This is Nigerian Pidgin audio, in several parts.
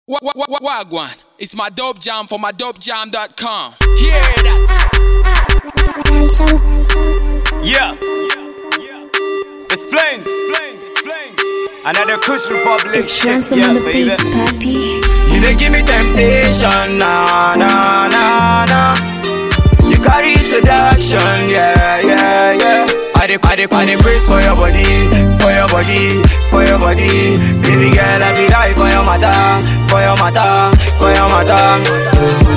Wa- wa- wa- Wagwan, it's my dope jam for my dopejam.com. Hear that? Yeah. It's flames. Another Kush Republic It's shit. Ransom Yeah, on the baby. beats, papi. You dey give me temptation, nah, nah, nah, nah. You carry seduction, yeah, yeah, yeah. I dey, I dey, I dey praise for your body, for your body, for your body. Baby girl, I be die for your matter, for your matter, for your matter.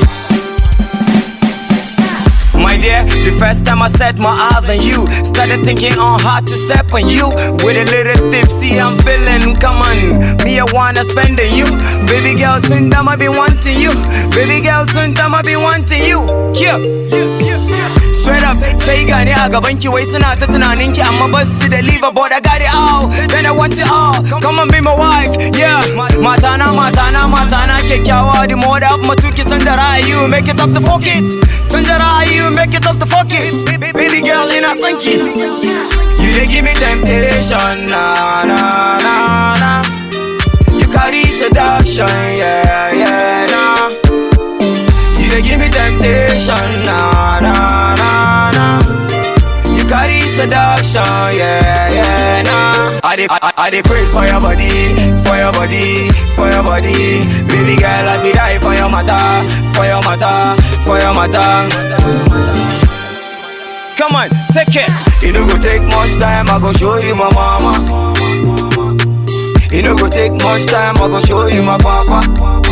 My dear, the first time I set my eyes on you, started thinking on how to step on you. With a little tipsy, I'm feeling, come on, me I wanna spend on you. Baby girl, soon time I be wanting you. Baby girl, soon time I be wanting you. Yeah. Straight up, sai gani a gaban ki wai suna ta tunanin ki amma ba su da liver but I got it all. Then I want it all. Come on, be my wife, yeah. Matana, matana, matana, kyakkyawa. The more da matuki canza ra'ayi, make it up the fuck it. Canza ra'ayi, make it up the fuck it. Baby girl, ina son ki. You dey give me temptation, na na na na. You carry seduction, yeah yeah nah. You dey give me temptation, na na na na. You carry seduction, yeah yeah nah. I dey I, I dey craze for your body, for your body, for your body. Baby girl, I feel die for your matter, for your matter, for your matter. Come on, take it. It no go take much time, I go show you my mama. It no go take much time, I go show you my papa.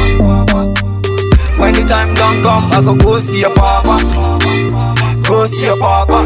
When the time done come, I go go see your papa. Go see your papa.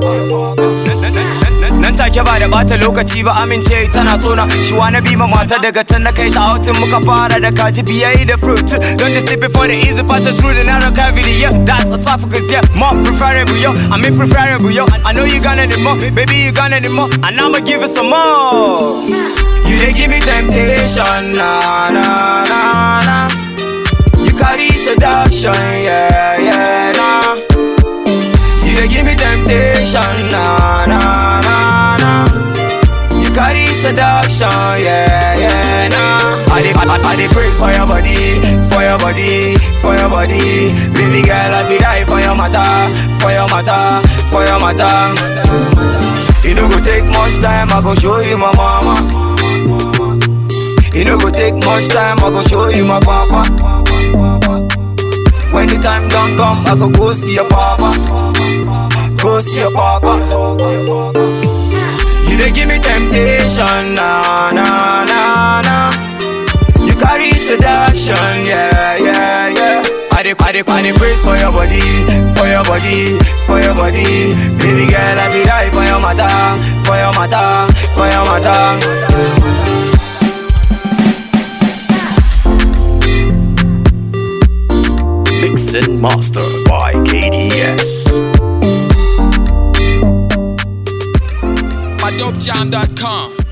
Nan take ba da bata lokaci ba amince tana sona Shi wanna be my mata daga can na kai ta outin muka fara da kaji biyayi da fruit Don't just sip it for the easy passage through the narrow cavity Yeah, that's esophagus, yeah More preferable, yo I mean preferable, yo I know you gonna need more, baby you gonna need more And I'ma give it some more You dey give me temptation, na na na na You carry seduction, yeah yeah nah You dey give me temptation, na na na na. You carry seduction, yeah yeah nah. I dey I, I, I dey praise for your body, for your body, for your body. Baby girl, I feel die for your matter, for your matter, for your matter. It no go take much time, I go show you my mama. It no go take much time, I go show you my papa. When the time done come, I go go see your papa. Go see your papa. You dey give me temptation, na na na na. You carry seduction, yeah yeah yeah. I dey I dey I dey praise for your body, for your body, for your body. Baby girl, I be die for your matter, for your matter, for your matter. Mix and Master by KDS. My dopejam.com.